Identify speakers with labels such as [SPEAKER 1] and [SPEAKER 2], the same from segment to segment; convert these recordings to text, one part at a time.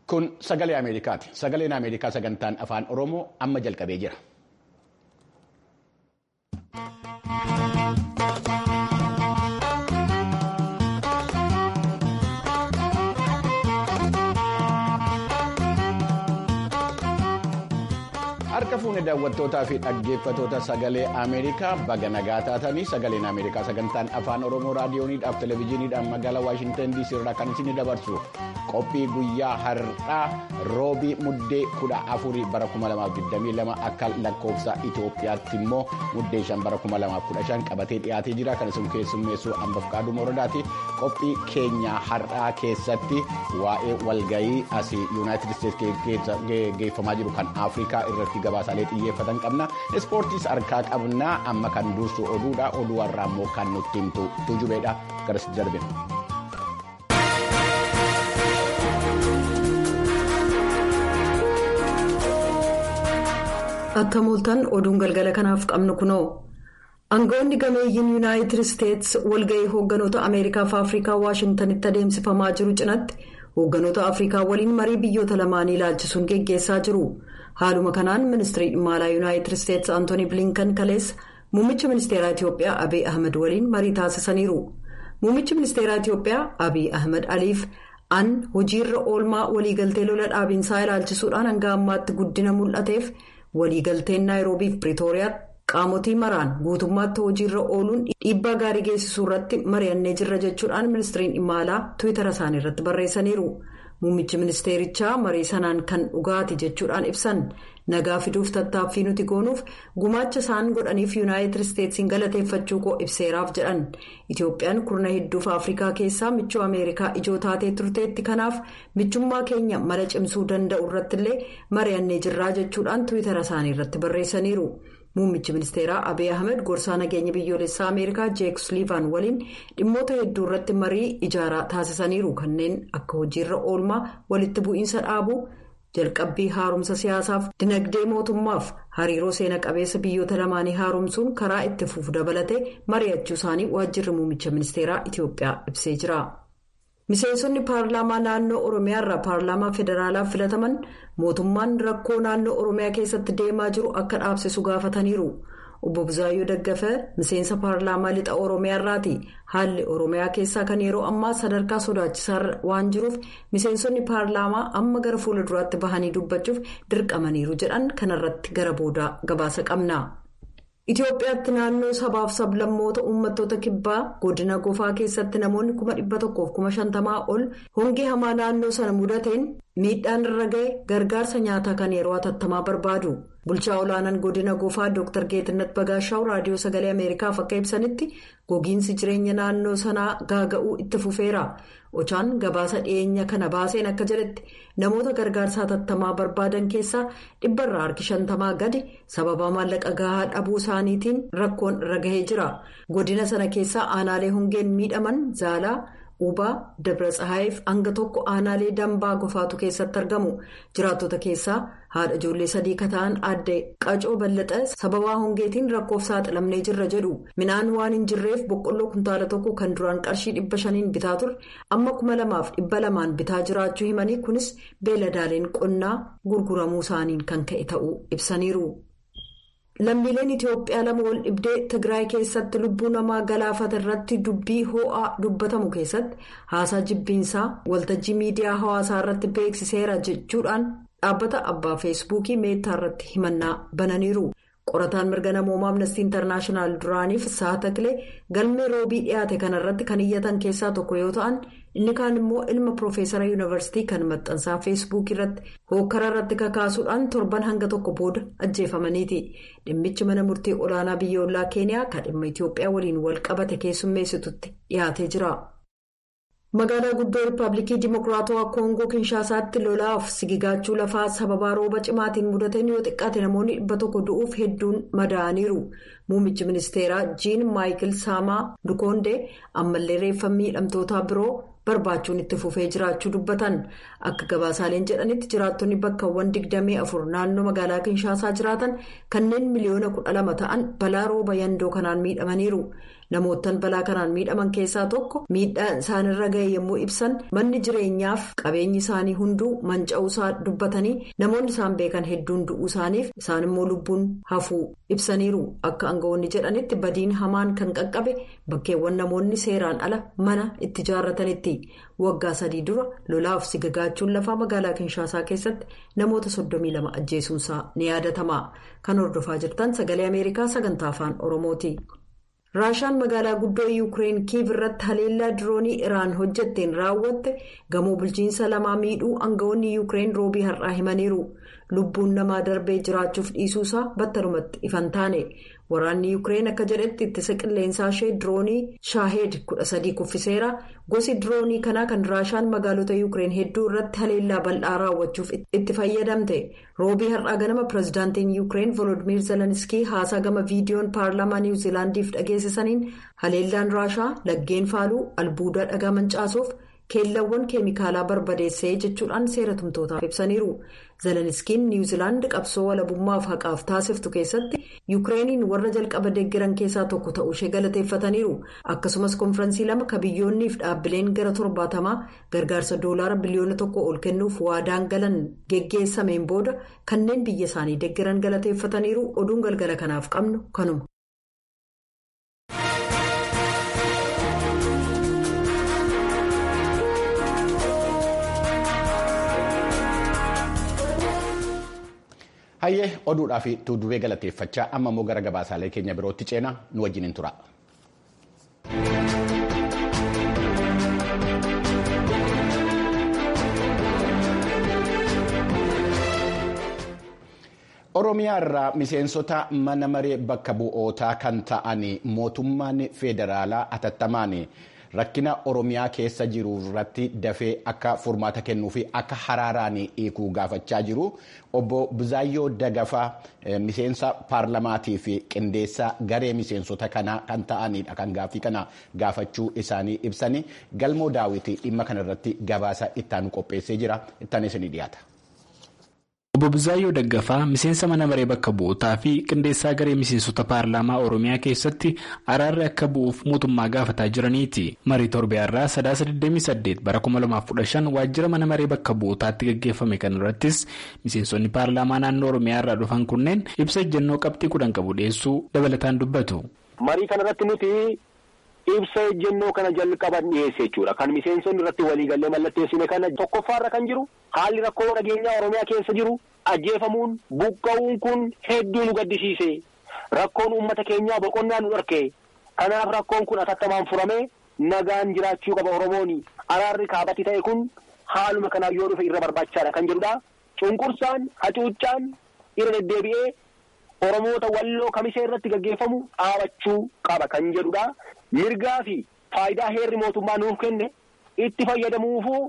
[SPEAKER 1] Kun sagalee Ameerikaati. Sagaleen Ameerikaa sagantaan afaan Oromoo amma jalqabee jira. Harka fuunee daawwattootaa fi dhaggeeffatoota sagalee Ameerikaa baga nagaa taatanii sagaleen Ameerikaa sagantaan afaan Oromoo raadiyooniidhaaf televezyiiniidhaan magaalaa Waashintan DC irraa kan isin dabarsu qophii guyyaa har'aa roobii muddee kudha afurii bara 2022 akka lakkoofsa Itoophiyaatti immoo muddee shan bara 2015 qabatee dhiyaatee jira kan isin keessummeessu hambaaf qaaduma moradaati qophii keenya har'aa keessatti waa'ee walgayii asii yuunaayitid isteetsi geeffamaa jiru kan Afrikaa irratti gabaasaalee xiyyeeffatan qabna ispoortiis harkaa qabna amma kan dursu oduudha oduu har'aa immoo kan nutti himtu tujubeedha garas darbina.
[SPEAKER 2] akka mooltan oduun galgala kanaaf qabnu kunoo aangawoonni gameeyyiin yuunaayitid isteetsi walga'ii hoogganoota ameerikaa fi afrikaa waashintanitti adeemsifamaa jiru cinatti hoogganoota afrikaa waliin marii biyyoota lamaanii ilaalchisuun geggeessaa jiru haaluma kanaan ministirii dhimma alaa yuunaayitid isteetsi antoonii bilinkan kaleessa muummicha ministeeraa itiyoophiyaa abiy ahmed waliin marii taasisaniiru muummichi ministeeraa itiyoophiyaa abiy ahmed aliif an hojiirra oolmaa waliigaltee lola dhaabiinsaa ilaalchisuudhaan hanga ammaatti guddina mul'ateef. waliigalteen naayiroobii fi piriitooriyaatti qaamotii maraan guutummaatti hojiirra ooluun dhiibbaa gaarii geessisuu irratti mari'annee jirra jechuudhaan ministiriin dhimma alaa tiwiitara isaanii irratti barreessaniiru muummichi ministeerichaa marii sanaan kan dhugaati jechuudhaan ibsan nagaa fiduuf tattaaffii nuti goonuuf gumaacha isaan godhaniif yuunaayitid isteetsiin galateeffachuu koo ibseeraaf jedhan itiyoophiyaan kurna hedduuf afrikaa keessaa michuu ameerikaa ijoo taatee turteetti kanaaf michummaa keenya mala cimsuu danda'u irrattillee mari'annee jirraa jechuudhaan tiwiitara isaanii irratti barreessaniiru. muummichi ministeeraa abiy ahmed gorsaa nageenya biyyoolessaa ameerikaa jeek suliivaan waliin dhimmoota hedduu irratti marii ijaaraa taasisaniiru kanneen akka hojiirra oolmaa walitti bu'iinsa dhaabuu jalqabbii haaromsa siyaasaaf dinagdee mootummaaf hariiroo seena qabeessa biyyoota lamaanii haaromsuun karaa itti fufu dabalatee mari'achuu isaanii waajjirri muummicha ministeeraa itiyoophiyaa ibsee jira. miseensonni paarlaamaa naannoo oromiyaa irraa paarlaamaa federaalaaf filataman mootummaan rakkoo naannoo oromiyaa keessatti deemaa jiru akka dhaabsisu gaafataniiru obbo Buzaayyoo Daggafee miseensa paarlaamaa lixa oromiyaa irraati haalli oromiyaa keessaa kan yeroo ammaa sadarkaa sodaachisaa waan jiruuf miseensonni paarlaamaa amma gara fuula duraatti bahanii dubbachuuf dirqamaniiru jedhan kanarratti gara boodaa gabaasa qabna. Itoophiyaatti naannoo sabaaf sablammoota uummattoota kibbaa godina gofaa keessatti namoonni kuma dhibba tokkoof kuma shantamaa ol hongee hamaa naannoo sana mudateen miidhaan irra ga'e gargaarsa nyaataa kan yeroo hatattamaa barbaadu. Bulchaa olaanaan godina gofaa Dr. Geetinnat Bagaashaw raadiyoo sagalee Ameerikaaf akka ibsanitti gogiinsi jireenya naannoo sanaa gaaga'uu itti fufeera. Ochaan gabaasa dhiyeenya kana baaseen akka jedhetti namoota gargaarsa hatattamaa barbaadan keessaa dhibbarraa harki shantamaa gadi sababa maallaqa gahaa dhabuu isaaniitiin rakkoon irra gahee jira. Godina sana keessaa aanaalee hongeen miidhaman zaalaa. Ubaa Dabra Tsahaayiif hanga tokko aanaalee dambaa gofaatu keessatti argamu. Jiraattota keessaa haadha ijoollee sadii kan ta'an aadde Qacoo Ballaxaa sababaa hongeetiin rakkoof saaxilamnee jirra jedhu. Midhaan waan hin jirreef boqqolloo kuntaala tokko kan duraan qarshii dhibba shaniin bitaa ture amma kuma lamaaf dhibba lamaan bitaa jiraachuu himanii kunis beeladaaleen qonnaa gurguramuu isaaniin kan ka'e ta'uu ibsaniiru. Lammiileen Itoophiyaa lama wal dhibdee Tigraay keessatti lubbuu namaa galaafata irratti dubbii ho'aa dubbatamu keessatti haasaa jibbiinsaa waltajjii miidiyaa hawaasaa irratti beeksiseera jechuudhaan dhaabbata abbaa feesbuukii meettaa irratti himannaa bananiiru. Qorataan mirga namoomaa amnestii intarnaashinaal duraaniif saatakilee galmee roobii dhiyaate kanarratti kan iyyatan keessaa tokko yoo ta'an inni kaan immoo ilma piroofeesara yuunivarsiitii kan maxxansaa feesbuukii irratti hookkara irratti kakaasuudhaan torban hanga tokko booda ajjeefamaniiti dhimmichi mana murtii olaanaa biyyoolaa keeniyaa kan dhimma itiyoophiyaa waliin wal qabate keessummeessitutti dhiyaatee jira. magaalaa guddoo riippaabilikii dimokiraatawaa koongoo kinshaasaatti lolaaf sigigaachuu lafaa sababaa rooba cimaatiin mudateen yoo xiqqaate namoonni dhibba tokko du'uuf hedduun madaa'aniiru muummichi ministeeraa jiin maayikil saamaa dukoondee ammallee reeffa miidhamtoota biroo barbaachuun itti fufee jiraachuu dubbatan akka gabaasaaleen jedhanitti jiraattonni bakkawwan digdamii afur naannoo magaalaa kinshaasaa jiraatan kanneen miliyoona kudha lama ta'an balaa rooba yandoo kanaan miidhamaniiru namoottan balaa kanaan miidhaman keessaa tokko miidhaan isaanirra ga'e yommuu ibsan manni jireenyaaf qabeenyi isaanii hunduu manca'uusaa dubbatanii namoonni isaan beekan hedduun du'uu isaaniif isaan immoo lubbuun hafuu ibsaniiru akka aangawoonni jedhanitti badiin hamaan kan qaqqabe bakkeewwan namoonni seeraan ala mana itti ijaarratanitti waggaa sadii dura lolaaf sigagaachuun lafaa magaalaa kinshaasaa keessatti namoota 32 ajjeesuunsaa ni yaadatama kan hordofaa jirtan sagalee ameerikaa sagantaa afaan oromooti. raashaan magaalaa guddoo yuukireen kiiv irratti haleellaa diroonii iraan hojjetteen raawwatte gamoo bulchiinsa lamaa miidhuu aangawoonni yuukireen roobii har'aa himaniiru lubbuun namaa darbee jiraachuuf dhiisuusaa battalumatti ifan taane waraanni yuukireen akka jedhetti ittisa qilleensaa ishee diroonii shaaheed 13 kuffiseera gosi diroonii kanaa kan raashaan magaalota yuukireen hedduu irratti haleellaa bal'aa raawwachuuf itti fayyadamte roobii har'aa ganama pirezidaantiin yuukireen volodimiir zelenskii haasaa gama viidiyoon paarlaamaa niwuziilaandiif dhageessisaniin haleellaan raashaa laggeen faaluu albuudaa dhagaa mancaasuuf keellawwan keemikaalaa barbadeessee jechuudhaan seera tumtootaaf ibsaniiru zelenskiin niwuziilaand qabsoo walabummaaf haqaaf taasiftu keessatti yuukireeniin warra jalqaba deeggaran keessaa tokko ta'uu ishee galateeffataniiru akkasumas konfiraansii lama ka biyyoonniif dhaabbileen gara torbaatamaa gargaarsa doolaara biliyoona tokko ol kennuuf waadaan galan geggeessameen booda kanneen biyya isaanii deeggaran galateeffataniiru oduun galgala kanaaf qabnu kanuma.
[SPEAKER 1] hayyee oduudhaa fi tuudubee galateeffachaa amma immoo gara gabaasaalee keenya birootti ceena nu wajjin tura. oromiyaa irraa miseensota mana maree bakka bu'ootaa kan ta'an mootummaan federaalaa atattamaan rakkina oromiyaa keessa jiru irratti dafee akka furmaata kennuu fi akka haraaraan hiikuu gaafachaa jiru obbo Buzaayyoo Dagafaa miseensa paarlamaatii fi qindeessaa garee miseensota kanaa kan ta'anidha kan gaaffii kana gaafachuu isaanii ibsanii galmoo daawwitii dhimma kana irratti gabaasa ittaanu qopheessee jira ittaan isinii dhiyaata.
[SPEAKER 3] Obbo Buzaayyoo Daggafaa miseensa mana maree bakka bu'ootaa fi qindeessaa garee miseensota paarlaamaa Oromiyaa keessatti araarri akka bu'uuf mootummaa gaafataa jiraniiti. Marii Torbeerraa sadaasa 28 bara 2015 waajjira mana maree bakka bu'ootaatti gaggeeffame kan irrattis miseensonni paarlaamaa naannoo Oromiyaa irraa dhufan kunneen ibsa ejjennoo qabxii kudhan qabu dhiyeessuu dabalataan dubbatu.
[SPEAKER 4] Marii kanarratti nuti ibsa ejjennoo kana jalqaban dhiyeesse jechuudha. Kan miseensonni irratti waliigallee mallatteessine kana tokkoffaarra kan jiru haalli rakkoo nageenyaa Oromiyaa keessa jiru ajjeefamuun buqqa'uun kun hedduu nu gaddisiise. Rakkoon uummata keenyaa boqonnaa nu dharke. Kanaaf rakkoon kun atattamaan furamee nagaan jiraachuu qaba Oromooni. Araarri kaabatti ta'e kun haaluma kanaan yoo dhufe irra barbaachisaadha kan jedhudha. Cunqursaan, hacuuccaan irra deddeebi'ee Oromoota walloo kamisee irratti gaggeeffamu dhaabachuu qaba kan jedhudha. Mirgaa fi faayidaa heerri mootummaa nuuf kenne itti fayyadamuufuu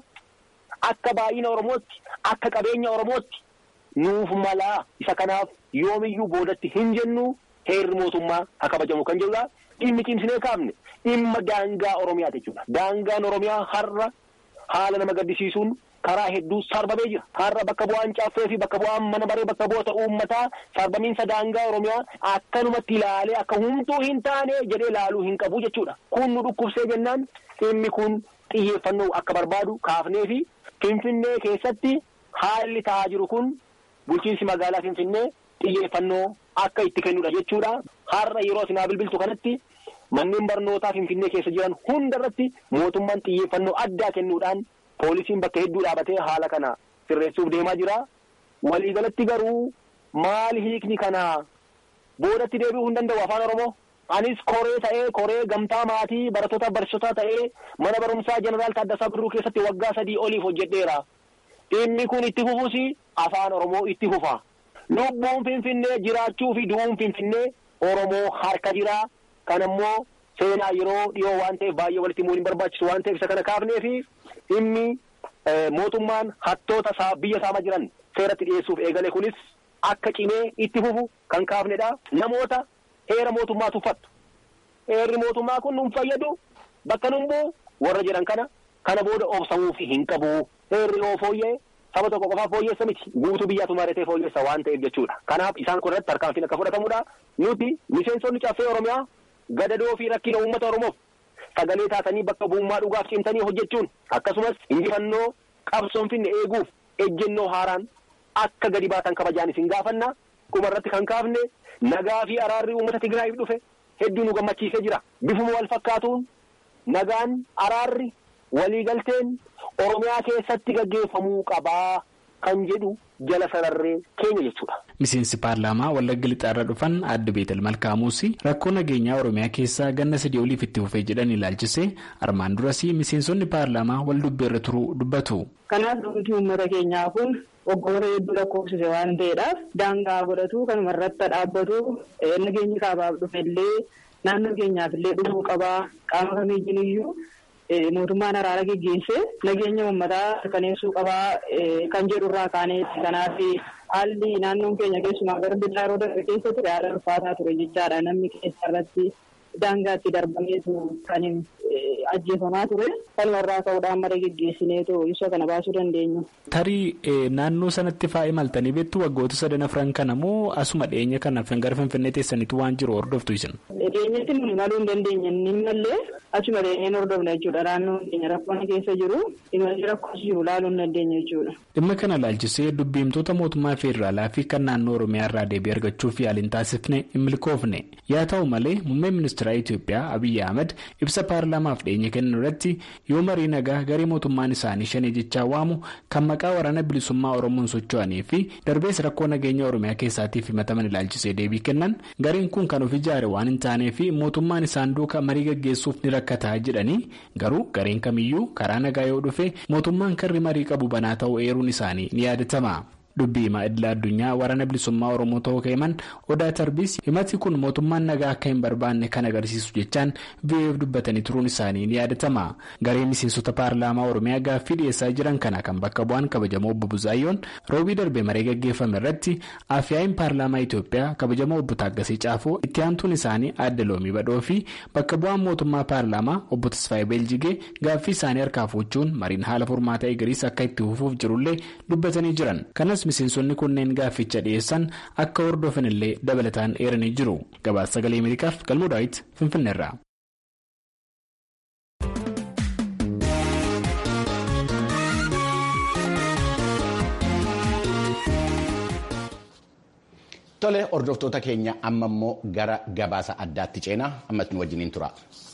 [SPEAKER 4] akka baay'ina Oromootti akka qabeenya Oromootti nuuf malaa isa kanaaf yoomiyyuu boodatti hin jennu heerri mootummaa haa kabajamu kan jedhudha. Dhimmi cimsinee kaafne dhimma daangaa Oromiyaati jechuudha. Daangaan Oromiyaa har'a haala nama gaddisiisuun karaa hedduu sarbamee jira. Har'a bakka bu'aan caaffee fi bakka bu'aan mana maree bakka bu'oota uummataa sarbamiinsa daangaa Oromiyaa akkanumatti ilaalee akka humtuu hin taane jedhee ilaaluu hin qabu jechuudha. Kun nu dhukkubsee jennaan dhimmi kun xiyyeeffannoo akka barbaadu kaafnee fi Finfinnee keessatti haalli ta'aa jiru kun bulchiinsi magaalaa Finfinnee xiyyeeffannoo akka itti kennudha jechuudha. Har'a yeroo isin bilbiltu kanatti manneen barnootaa Finfinnee keessa jiran hunda irratti mootummaan xiyyeeffannoo addaa kennuudhaan poolisiin bakka hedduu dhaabatee haala kana sirreessuuf deemaa jira. Waliigalatti garuu maali hiikni kana boodatti deebi'uu hin danda'u afaan Oromoo. Anis koree ta'ee koree gamtaa maatii barattoota barsiisotaa ta'ee mana barumsaa jeneraal Taaddasaa Birruu keessatti waggaa sadii oliif hojjedheera. Dhimmi kun itti fufuus afaan Oromoo itti fufa. Lubbuun Finfinnee jiraachuu fi du'uun Finfinnee Oromoo harka jira. Kan ammoo seenaa yeroo dhiyoo waan ta'eef baay'ee walitti himuu hin barbaachisu waan ta'eef isa kana kaafnee fi dhimmi mootummaan hattoota biyya saama jiran seeratti dhiyeessuuf eegale kunis akka cimee itti fufu kan kaafnedha. Namoota heera mootummaa tuffattu. Heerri mootummaa kun nun fayyadu bakka nun bu'u warra jedhan kana kana booda obsamuuf hin qabu. Heerri yoo fooyya'e saba tokko qofaaf fooyyeessa miti guutuu biyyaatu maratee fooyyeessa waan ta'eef jechuudha. Kanaaf isaan kun irratti tarkaanfiin akka fudhatamudha. Nuti miseensonni caffee Oromiyaa gadadoo fi rakkina uummata Oromoof sagalee taatanii bakka bu'ummaa dhugaaf cimtanii hojjechuun akkasumas injifannoo qabsoon finne eeguuf ejjennoo haaraan akka gadi baatan kabajaan isin gaafanna kuma irratti kan kaafne nagaa fi araarri uummata Tigraayiif dhufe hedduu nu gammachiisee jira bifuma wal fakkaatuun nagaan araarri waliigalteen Oromiyaa keessatti gaggeeffamuu qabaa kan jedhu jala sararree keenya jechuudha.
[SPEAKER 3] Miseensi paarlaamaa Wallagga Lixaarra dhufan adda Beetel Malkaamuus rakkoo nageenyaa Oromiyaa keessaa ganna sadii oliif itti fufee jedhan ilaalchisee armaan duras miseensonni paarlaamaa wal dubbeerra turuu dubbatu.
[SPEAKER 5] Kanaaf dhumti uummata keenyaa kun waggoota hedduu lakkoofsise waan ta'eedhaaf daangaa godhatu kanuma irratti dhaabbatu nageenyi kaabaaf dhufe illee naannoo keenyaaf illee dhufuu qabaa qaama kamiiyyuu iyyuu mootummaan araara geggeessee nageenya uummataa mirkaneessuu qabaa kan jedhu irraa kaanee kanaaf haalli naannoon keenya keessumaa gara billaa yeroo darbe keessa ture haala ulfaataa ture jechaadha namni keessa irratti daangaatti darbameetu kan ajjeefamaa ture kanuma irraa ka'uudhaan mara geggeessineetu ibsa kana baasuu dandeenya.
[SPEAKER 3] Tarii naannoo sanatti faa imaltanii beektu waggoota sadan afran kana moo asuma dhiyeenya kana gara finfinnee teessaniitu waan jiru hordoftu isin.
[SPEAKER 5] Dhiyeenyatti nuni maluu hin dandeenye inni mallee achuma dhiyeenyeen hordofna jechuudha naannoon keenya rakkoon keessa jiru imalli rakkoos jiru laaluu hin dandeenye jechuudha.
[SPEAKER 3] Dhimma kana ilaalchisee dubbiimtoota mootummaa federaalaa fi kan naannoo Oromiyaa irraa deebii argachuuf yaaliin taasifne hin milkoofne yaa ta'u malee muummeen ministeera Itoophiyaa Abiyyi Ahmed ibsa paarlaamaaf dhiyeenya kennan irratti yoo marii nagaa garee mootummaan isaanii shanee jechaa waamu kan maqaa waraana bilisummaa Oromoon socho'anii fi darbees rakkoo nageenya Oromiyaa keessaatiif himataman ilaalchisee deebii kennan gareen kun kan of ijaare waan hin taanee fi mootummaan isaan duukaa marii gaggeessuuf ni rakkataa jedhanii garuu gareen kamiyyuu karaa nagaa yoo dhufe mootummaan karri marii qabu banaa ta'uu eeruun isaanii ni yaadatama. dubbii himaa idila addunyaa waraana bilisummaa oromoo ta'uu ka'eman odaa tarbiis himati kun mootummaan nagaa akka hin barbaanne kan agarsiisu jechaan VOA'f dubbatanii turuun isaanii ni yaadatama garee miseensota paarlaamaa oromiyaa gaaffii dhiyeessaa jiran kana kan bakka bu'an kabajamoo obbo Buzaayyoon roobii darbee maree gaggeeffame irratti afyaa'iin paarlaamaa Itoophiyaa kabajamoo obbo Taaggasee Caafoo itti aantuun isaanii adda loomii badhoo fi bakka bu'aan mootummaa paarlaamaa obbo Tasfaayee Beeljigee gaaffii isaanii harkaa fuuchuun mariin haala furmaata eegariis akka itti fufuuf jirullee dubbatanii jiran kanas miseensonni kunneen gaafficha dhiyeessan akka hordofan illee dabalataan eeranii jiru gabaasa sagalee ameerikaaf galmoo daawit finfinneerra.
[SPEAKER 1] Tole hordoftoota keenya amma immoo gara gabaasa addaatti ceenaa ammas nu wajjiniin tura.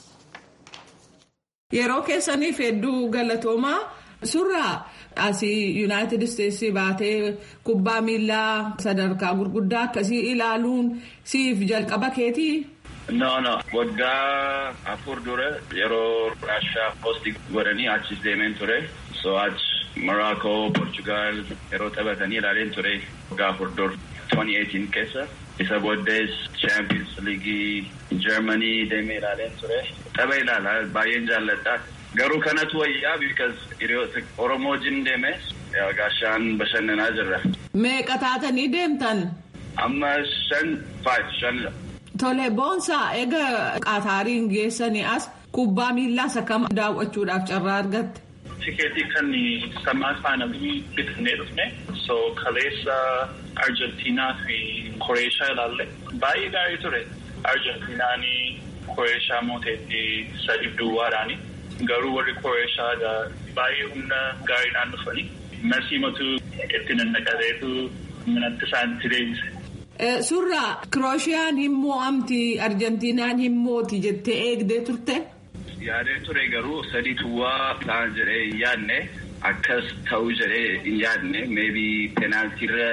[SPEAKER 6] Yeroo keessaniif hedduu galatoomaa suuraa asii yuunaayitid isteetsii baatee kubbaa miilaa sadarkaa gurguddaa akkasii ilaaluun siif jalqaba keetii.
[SPEAKER 7] No no waggaa afur dura yeroo raashaa poostii godhanii achis deemeen ture so achi Morookoo Portugaal yeroo taphatanii ilaaleen ture waggaa afur dura 2018 keessa isa booddees Champions League Germany deemee ilaaleen ture tapha ilaalaa baay'een jaalladha. Garuu kanatu wayyaa because hiriyoota Oromoo wajjin deeme gaashaan bashannanaa jirra.
[SPEAKER 6] Meeqa taatanii deemtan?
[SPEAKER 7] Amma shan five shanidha.
[SPEAKER 6] Tole boonsaa egaa qaataariin geessanii as kubbaa miillaas akkam daawwachuudhaaf carraa argatte.
[SPEAKER 8] Tikeetii kan samaa faana bitannee dhufne so kaleessa Arjentiinaa fi Koreeshaa ilaalle baay'ee gaarii ture. Arjentiinaan Koreeshaa mooteetti sadi duwwaadhaani. Garuu warri Koreeshaa baay'ee humna gaariidhaan dhufanii marsii matuu itti nannaqateetu manatti isaanitti deebise.
[SPEAKER 6] Suuraa Kiroosiyaan hin mo'amti Arjentiinaan hin mooti jettee eegdee turte.
[SPEAKER 7] Yaadee ture garuu sadii tuwwaa ta'an jedhee hin yaadne akkas ta'uu jedhee hin yaadne meebii peenaaltiirra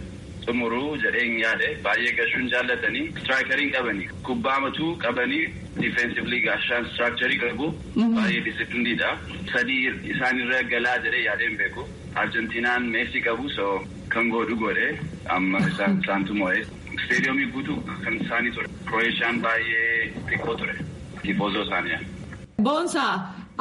[SPEAKER 7] xumuruu jedhee hin yaade baay'ee gashuun jaallatanii istiraayikariin qabanii kubbaa matuu qabanii difeensivlii gaashaan istiraakcharii qabu baay'ee disiplinidha sadii isaanirra galaa jedhee yaadeen beeku arjentiinaan meesii qabu so kan godhu godhe amma isaan isaantu mo'ee isteediyoomii guutuu kan isaanii ture kiroosiyaan baay'ee xiqqoo ture tifoozoo isaanii.
[SPEAKER 6] Boonsaa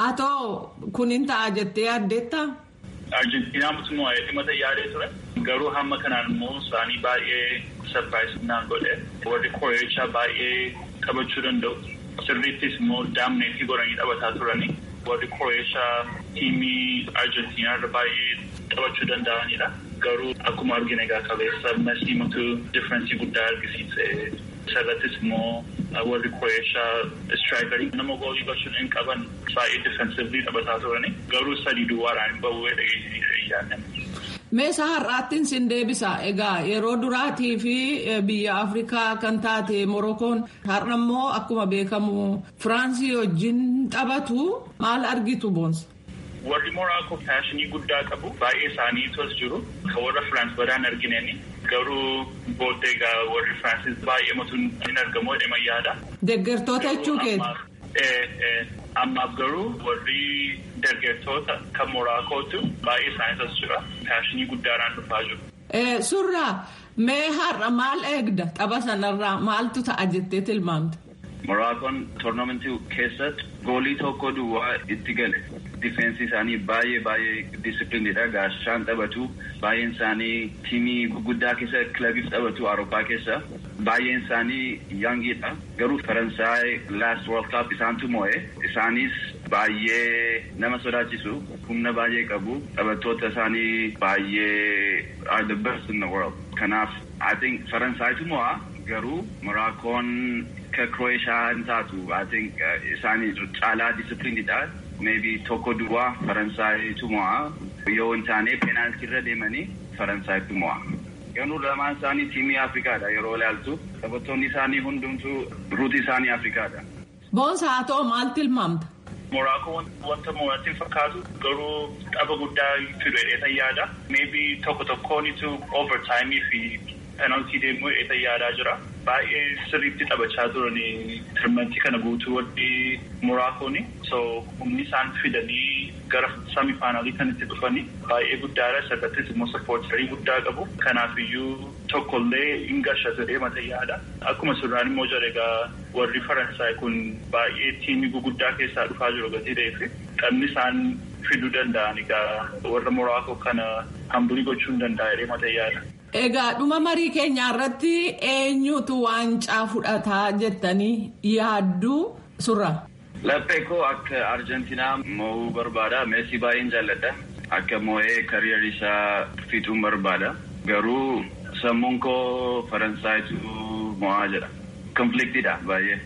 [SPEAKER 6] atoo kun hin ta'a jettee yaaddeetta.
[SPEAKER 8] Arjentiinaa mootummaa dhimma yaadee ture. Garuu hamma kanaan immoo isaanii baay'ee sarpiraayis naan godhe. Warri Koreeshaa baay'ee taphachuu danda'u. Sirriittis immoo daamneetii godhanii taphataa turani. Warri Koreeshaa tiimii Arjentiinaa irra baay'ee taphachuu danda'anidha. Garuu akkuma argine egaa kaleessa masii matuu differensii guddaa argisiise. Isarrattis immoo warri Kroeeshaa istraayikarii nama goolii galchuun hin qaban baay'ee difensivlii taphataa turani garuu sadii duwwaadhaan hin bahuudha yaadame.
[SPEAKER 6] Meeshaa har'aattiin sin deebisa. Egaa yeroo duraatii fi biyya Afrikaa kan taate Morokoon har'a immoo akkuma beekamu Firaansii wajjin taphatu maal argitu boonsa?
[SPEAKER 8] Warri Moraakoo paashinii guddaa qabu baay'ee isaanii tos jiru kan warra Firaans badaan argineeni garuu booddee egaa warri Firaansis baay'ee matuun hin argamu jedhama yaada.
[SPEAKER 6] Deeggartoota jechuu keeti.
[SPEAKER 8] Ammaaf garuu warri deeggartoota kan Moraakootu baay'ee isaanii tos jira paashinii guddaadhaan dhufaa jiru.
[SPEAKER 6] Surraa mee har'a maal eegda tapha sanarraa maaltu ta'a jettee tilmaamte?
[SPEAKER 7] Moraakoon toornamentii keessatti goolii tokko duwwaa itti gale. Difeensi isaanii baay'ee baay'ee disipiliinidha. Gaashaan taphatu. Baay'een isaanii tiimii guguddaa keessa kilabiif taphatu Awurooppaa keessa. Baay'een isaanii yaangidha. Garuu Faransaay last world cup isaantu mo'e. Isaanis baay'ee nama sodaachisu. Humna baay'ee qabu. Taphattoota isaanii baay'ee are the best in the world. Kanaaf I think Faransaaytu mo'a. Garuu Moraakoon ka Croatia hin taatu. I think isaanii caalaa disipiliinidha. Maybe tokko duwwaa Faransaaytu mo'a. Yoo hin taane peenaaltii irra deemanii Faransaaytu mo'a. Garuu lamaan isaanii tiimii Afrikaadha yeroo ilaaltu. Taphattoonni isaanii hundumtuu ruutii isaanii Afrikaadha.
[SPEAKER 6] Boonsa haa ta'u maal tilmaamta?
[SPEAKER 8] Moraakoo wanta mo'atti fakkaatu garuu tapha guddaa fidu yaada. Maybe tokko tokkoonitu overtime fi penaltii deemuu eeta yaadaa jira. Baay'ee sirriitti taphachaa turani tirmantii kana guutuu warri Moraakooni. So humni isaan fidanii gara sami faanaalii kan itti dhufani baay'ee guddaadha. Sardattis immoo sappoortarii guddaa qabu. Kanaafiyyuu tokkollee hin gasha jedhee mata yaada. Akkuma surraan immoo jedhe egaa warri Faransaay kun baay'ee tiimii guguddaa keessaa dhufaa jiru gatii ta'eef taphni isaan fiduu danda'an egaa warra Moraakoo kana hambulii gochuu hin danda'a jedhee mata yaada.
[SPEAKER 6] Egaa dhuma marii keenyaa irratti eenyutu waancaa fudhataa jettanii yaadduu surra?
[SPEAKER 7] Laphee koo akka Arjentiinaa mo'uu barbaada. Meesii baay'een jaalladha. Akka mo'ee kariyer isaa fixuun barbaada. Garuu sammuun koo Faransaaytu mo'aa jedha. Konfliktiidha baay'ee.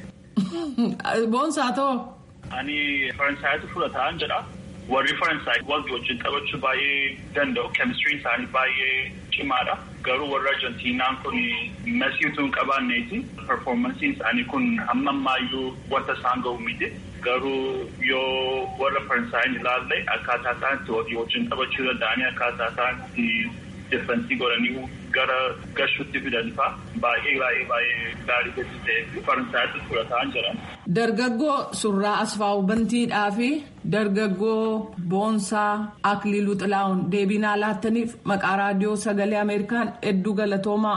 [SPEAKER 6] Boonsaa ta'oo?
[SPEAKER 8] Ani Faransaaytu fudhataan jedha. Warri Faransaay walii wajjin taphachuu baay'ee danda'u. Keemistiriin isaanii baay'ee cimaadha. Garuu warra Arjentiinaan kun Messi utuu hin qabaanneeti. Performansiin isaanii kun hamma ammaayyuu wanta isaan ga'u miti. Garuu yoo warra Faransaayii ilaalle akkaataa isaan itti walii wajjin taphachuu danda'anii akkaataa isaan itti difensii godhanii gara gashuutti fidan fa'a baay'ee baay'ee baay'ee gaarii gadi ta'e Faransaayatti fudhataan jiran.
[SPEAKER 6] Dargaggoo surraa asfaa'u bantiidhaa fi dargaggoo boonsaa akliiluu xilaa'uun deebinaa laattaniif maqaa raadiyoo sagalee ameerikaan hedduu galatoomaa.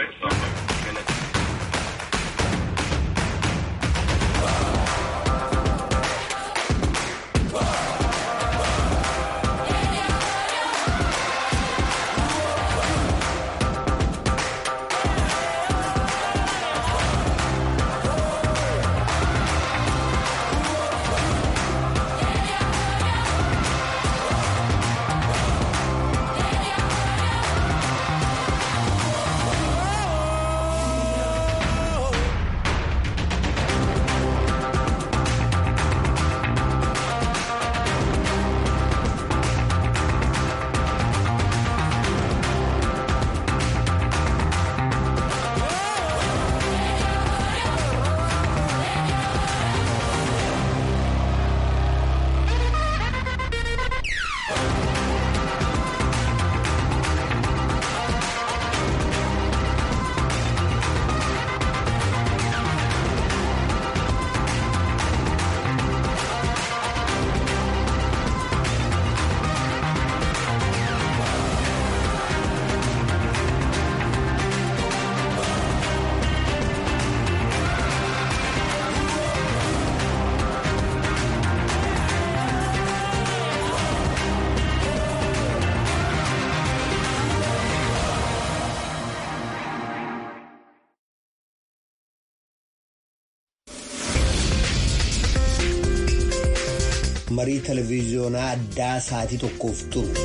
[SPEAKER 9] marii televiziyoonaa addaa sa'aatii tokkoof turu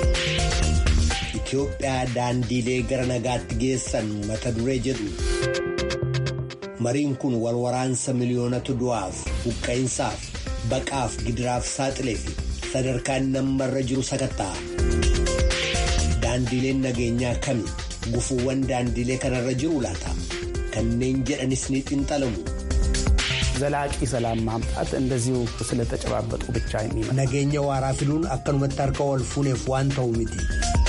[SPEAKER 9] Itoophiyaa daandiilee gara nagaatti geessan mata duree jedhu mariin kun wal waraansa miliyoonatu du'aaf buqqa'insaaf baqaaf gidiraaf saaxilee fi sadarkaan nammarra jiru sakatta'a. daandiileen nageenyaa kami gufuuwwan daandiilee kanarra jiru laata kanneen jedhanis ni xinxalamu.
[SPEAKER 10] ዘላቂ ሰላም ማምጣት እንደዚሁ ስለተጨባበጡ ብቻ የሚመ
[SPEAKER 9] nageenya waaraa fiduun akkanumatti harka wal fuuneef waan ta'u miti.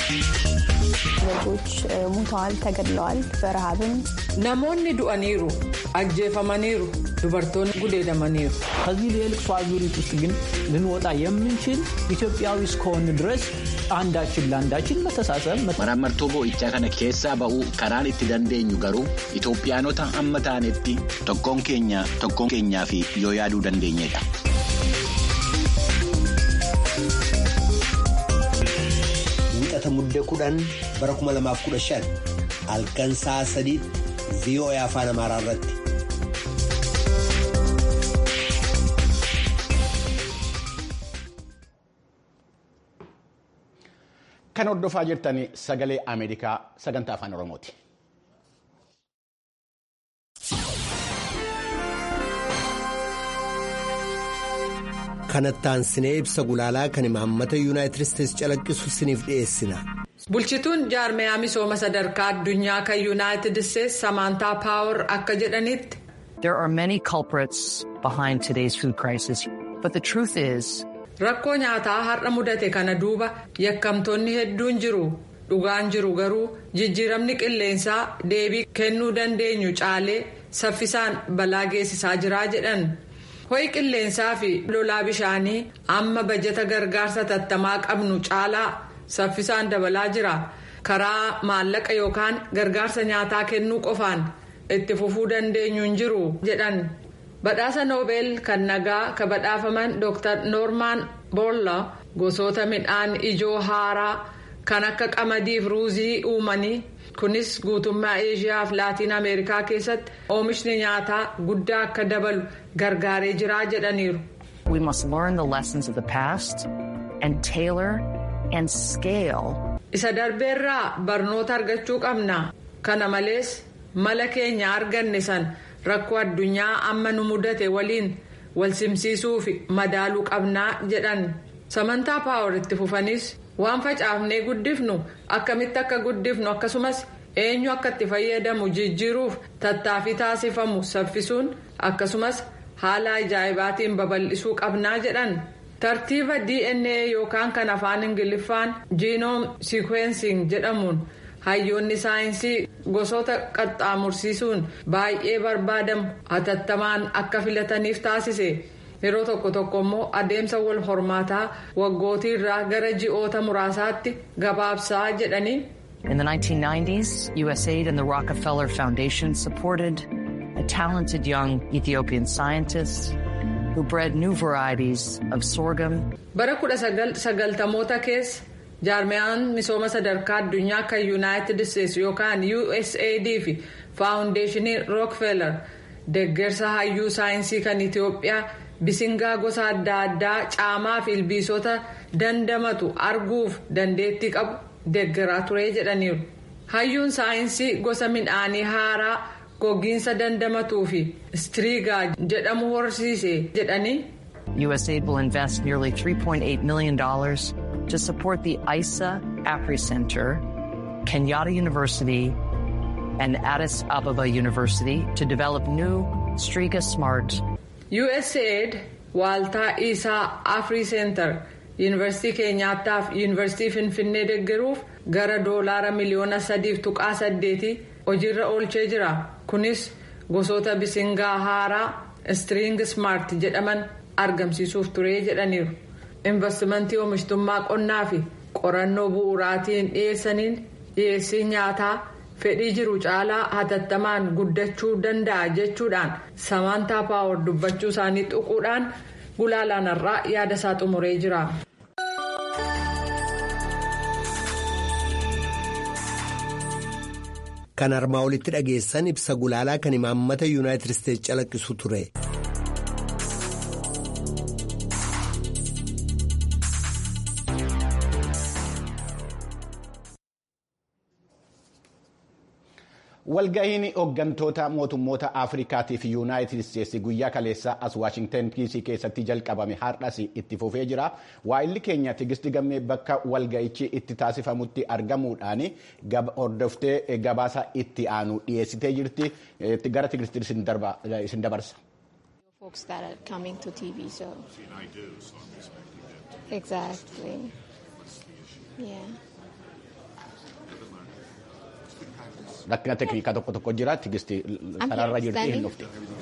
[SPEAKER 11] ዜጎች ሙተዋል፣ ተገድለዋል። በረሃብም
[SPEAKER 6] namoonni du'aniiru ajjeefamaniiru dubartoonni gudeedamaniiru.
[SPEAKER 12] ከዚህ የልቅሶ አዙሪት ውስጥ ግን ልንወጣ የምንችል ኢትዮጵያዊ እስከሆን ድረስ አንዳችን ለአንዳችን መተሳሰብ
[SPEAKER 1] Maraamartuu boo'ichaa kana keessaa ba'uu karaan itti dandeenyu garuu Itoophiyaanota amma taanetti tokkoon keenya tokkoon keenyaa fi yoo yaaduu dandeenyedha.
[SPEAKER 9] Wixata muddee kudhan bara 2015 halkan sa'a sadiitti VOA afaan Amaaraa irratti.
[SPEAKER 1] Kan hordofaa jirtan sagalee Ameerikaa sagantaa afaan Oromooti.
[SPEAKER 9] Kanattaan sinee ibsa gulaalaa kan imaammata yuunaayitid isteetsi calaqqisu siniif dhiyeessina.
[SPEAKER 6] Bulchituun jaarmiyaa misooma sadarkaa addunyaa kan yuunaayitid isteetsi Samaantaa Paawar akka jedhanitti.
[SPEAKER 13] There are many culprits behind today's food crisis, but the truth is.
[SPEAKER 6] Rakkoo nyaataa har'a mudate kana duuba yakkamtoonni hedduun jiru. Dhugaan jiru garuu jijjiiramni qilleensaa deebii kennuu dandeenyu caalee saffisaan balaa geessisaa jira jedhan. Ho'i qilleensaa fi lolaa bishaanii amma bajata gargaarsa tattamaa qabnu caalaa saffisaan dabalaa jira. Karaa maallaqa yookaan gargaarsa nyaataa kennuu qofaan itti fufuu dandeenyu hin jiru jedhan. Badhaasa Noobeel kan nagaa ka badhaafaman Dr. Noormaan Boolla gosoota midhaan ijoo haaraa kan akka qamadii fi ruuzii uumanii kunis guutummaa Eeshiyaa fi Laatiin Ameerikaa keessatti oomishni nyaataa guddaa akka dabalu gargaaree jiraa jedhaniiru.
[SPEAKER 13] We must learn the lessons of the past and tailor and scale.
[SPEAKER 6] Isa darbeerraa barnoota argachuu qabna. Kana malees mala keenya arganne san rakkoo addunyaa amma nu mudate waliin wal simsiisuu fi madaaluu qabnaa jedhan. Samantaa paawar itti fufanis waan facaafnee guddifnu akkamitti akka guddifnu akkasumas eenyu akka itti fayyadamu jijjiiruuf tattaaffii taasifamu saffisuun akkasumas haala ajaa'ibaatiin babal'isuu qabnaa jedhan. tartiiba dna yookaan kan afaan ingiliffaan jiinoom siikweensing jedhamuun hayyoonni saayinsii gosoota qaxxaamursiisuun baay'ee barbaadamu hatattamaan akka filataniif taasise yeroo tokko tokko immoo adeemsa wal hormaataa waggootii irraa gara ji'oota muraasaatti gabaabsaa jedhanii.
[SPEAKER 13] In the 1990s, USAID and the Rockefeller Foundation supported a talented young Ethiopian scientist who bred new varieties of sorghum.
[SPEAKER 6] Bara kudha sagaltamoota keessa jaarmiyaan misooma sadarkaa addunyaa kan yuunaayitid isteetsi yookaan USAID fi faawundeeshinii Rockefeller deeggarsa hayyuu saayinsii kan Itoophiyaa bisingaa gosa adda addaa caamaa fi ilbiisota dandamatu arguuf dandeettii qabu deeggaraa ture jedhaniiru. Hayyuun saayinsii gosa midhaanii haaraa gogiinsa dandamatuu fi striigaa jedhamu horsiise jedhanii.
[SPEAKER 13] USAID will invest nearly $3.8 million to support the ISA APRI Center, Kenyatta University, and Addis Ababa University to develop new Striga Smart.
[SPEAKER 6] USAID waaltaa isaa AFRI Center yuunivarsiitii keenyaattaa fi yuunivarsiitii finfinnee deeggaruuf gara doolaara miliyoona sadiif tuqaa saddeetii hojiirra oolchee jira kunis gosoota bisingaa haaraa string smart jedhaman argamsiisuuf ture jedhaniiru investimentii oomishtummaa qonnaa fi qorannoo bu'uuraatiin dhiyeessaniin dhiyeessii nyaataa fedhii jiru caalaa hatattamaan guddachuu danda'a jechuudhaan samaantaa paawar dubbachuu isaanii tuquudhaan gulaalaanarraa yaada isaa xumuree jira.
[SPEAKER 9] Kan armaa olitti dhageessan ibsa gulaalaa kan imaammata yuunaayitid isteetsi calaqqisu ture.
[SPEAKER 1] Walgahiin hooggantoota mootummoota Afrikaatii fi Yuunaayitid Isteetsi guyyaa kaleessaa as Waashingtan DC keessatti jalqabame har'as itti fufee jira. Waa'illi keenya Tigisti Gammee bakka walga'ichi itti taasifamutti argamuudhaan hordoftee gabaasa itti aanu dhiyeessitee jirti. Gara Tigisti isin dabarsa.
[SPEAKER 11] folks that are coming to TV. So, exactly. Yeah.
[SPEAKER 1] Rakkina teeknikaa tokko tokko jira. Tigisti sararra jirti hin dhufti.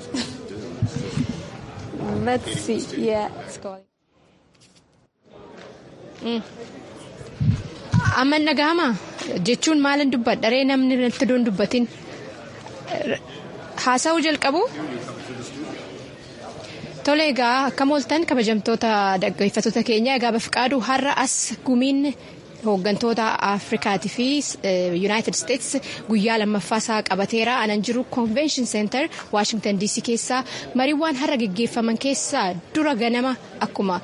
[SPEAKER 11] Let's see. Yeah, it's going.
[SPEAKER 14] Amma nagahama jechuun maalin dubbadharee namni natti doon dubbatin haasa'uu jalqabu. Tole egaa akkam ooltan kabajamtoota dhaggeeffattoota keenya egaa bafqaaduu har'a as gumiin hooggantoota Afrikaatii fi Yuunaayitid Isteets guyyaa lammaffaa isaa qabateera. Anan jiru Convention Center Washington DC keessaa mariiwwan har'a geggeeffaman keessaa dura ganama akkuma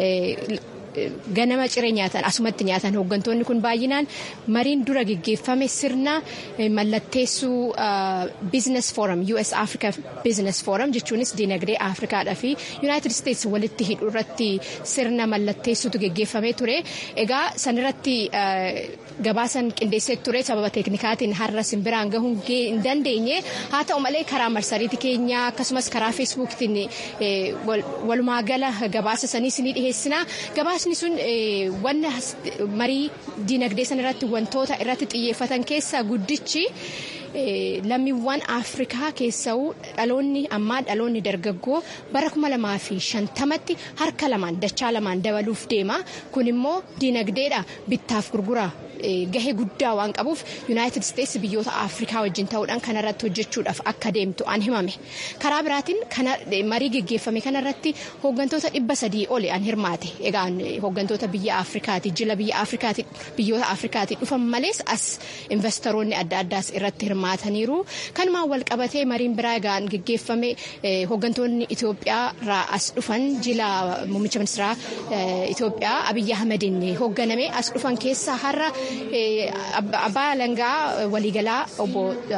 [SPEAKER 14] ganama ciree nyaatan asumatti nyaatan hooggantoonni kun baay'inaan mariin dura geggeeffame sirna mallatteessuu business forum US Africa business forum jechuunis dinagdee Afrikaadhaa fi United States walitti hidhuu irratti sirna mallatteessuutu geggeeffamee ture. Egaa sanirratti gabaasan qindeessee ture sababa teeknikaatiin har'a simbiraan gahuun hin dandeenye haa ta'u malee karaa marsariitii keenyaa akkasumas karaa feesbuukitiin walumaa gala gabaasa sanii ni dhiheessina. Gabaasni sun wanna marii dinagdee sana irratti wantoota irratti xiyyeeffatan keessaa guddichi lammiiwwan Afrikaa keessa'uu dhaloonni ammaa dhaloonni dargaggoo bara kuma lamaa fi shantamatti harka lamaan dachaa lamaan dabaluuf deema. Kun immoo dinagdeedha bittaaf gurguraa gahee guddaa waan qabuuf Yuunaayitid Isteetsi biyyoota Afrikaa wajjin ta'uudhaan kanarratti hojjechuudhaaf akka deemtu an himame. Karaa biraatiin marii geggeeffame kanarratti hooggantoota dhibba sadii oli an hirmaate. Egaa hooggantoota biyya Afrikaati jila biyya Afrikaati biyyoota Afrikaati dhufan malees as investoroonni adda addaas irratti hirmaataniiru. Kanumaan wal qabatee mariin biraa egaan geggeeffame hooggantoonni Itoophiyaa irraa as dhufan jila muummicha ministeeraa Itoophiyaa Abiyyi Ahmediin hoogganame as dhufan keessaa har'a abbaa alangaa waliigalaa obbo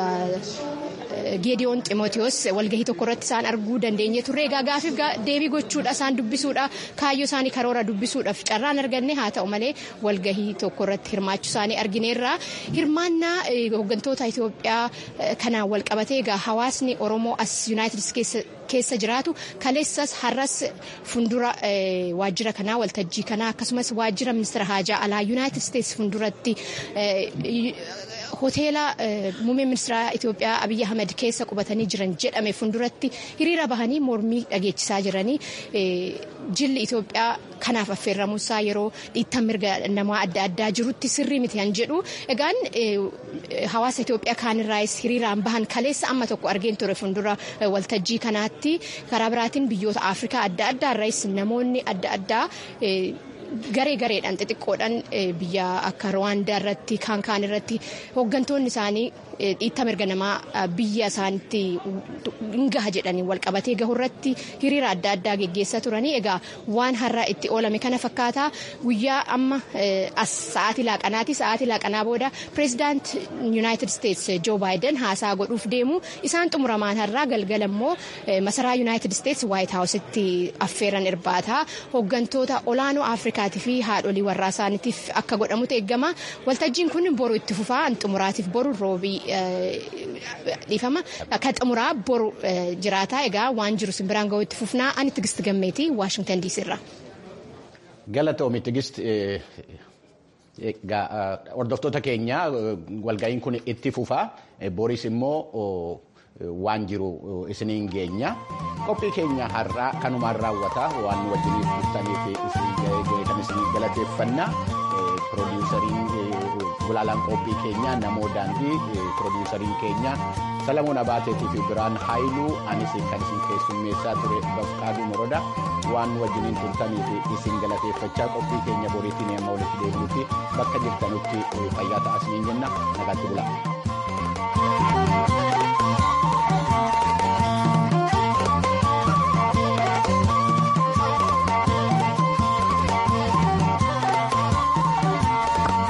[SPEAKER 14] Geediyoon Ximootiyoos walgahii tokko irratti isaan arguu dandeenye turre egaa gaafiif deebii gochuudha isaan dubbisuudha kaayyoo isaanii karoora dubbisuudhaaf carraan arganne haa ta'u malee walgahii tokko irratti hirmaachuu isaanii argineerra hirmaannaa hooggantoota Itoophiyaa kanaan wal qabatee egaa hawaasni Oromoo as Yuunaayitid keessa jiraatu kaleessas har'as fundura waajjira kanaa waltajjii kanaa akkasumas waajjira ministeera haajaa alaa Yuunaayitid Isteetsi funduratti hoteela muummee ministeera Itoophiyaa Abiyyi Ahmed keessa qubatanii jiran jedhame funduratti hiriira bahanii mormii dhageechisaa jiranii jilli Itoophiyaa kanaaf affeerramuusaa yeroo dhiittan mirga namaa adda addaa jirutti sirrii miti kan jedhu egaan hawaasa Itoophiyaa kaanirraayis hiriiraan bahan kaleessa amma tokko argeen ture fundura waltajjii kanaatti karaa biraatiin biyyoota Afrikaa adda addaarraayis namoonni adda addaa garee gareedhaan xixiqqoodhaan biyya akka Rwaandaa irratti kaan kaan irratti hooggantoonni isaanii dhiitta mirga namaa biyya isaanitti hin gaha jedhanii wal qabatee gahu irratti hiriira adda addaa geggeessaa turanii egaa waan har'aa itti oolame kana fakkaataa guyyaa amma as sa'aatii laaqanaati sa'aatii laaqanaa booda pireezidaant yuunaayitid isteets joo baayiden haasaa godhuuf deemu isaan xumuramaan har'aa galgala immoo masaraa yuunaayitid isteets waayit haawusitti affeeran irbaataa hooggantoota olaanoo afrikaatii fi haadholii warraa isaaniitiif akka godhamutu eegama waltajjiin kun boru itti fufaa xumuraatiif boru roobii dhiifama kan xumuraa boru jiraataa egaa waan jiru simbiraan ga'u itti fufnaa ani tigist gammeetii waashingtan diisii irraa.
[SPEAKER 1] Galatoomi tigist hordoftoota keenya walga'iin kun itti fufaa boris immoo waan jiru isiniin geenya qophii keenya har'aa kanumaan raawwata waan nu wajjiniif dhuftaniif kan isin galateeffanna piroodiwusariin gulaalaan qophii keenya namoo daandii piroodiwusariin keenya salamuun abaateetii fi biraan haayiluu anis kan isin keessummeessaa ture bafqaaduu moroda waan nu wajjiniin turtaniif isin galateeffachaa qophii keenya boriitiin yemmuu walitti deebinutti bakka jirtanutti fayyaa ta'aa isiniin jenna nagaatti bulaa.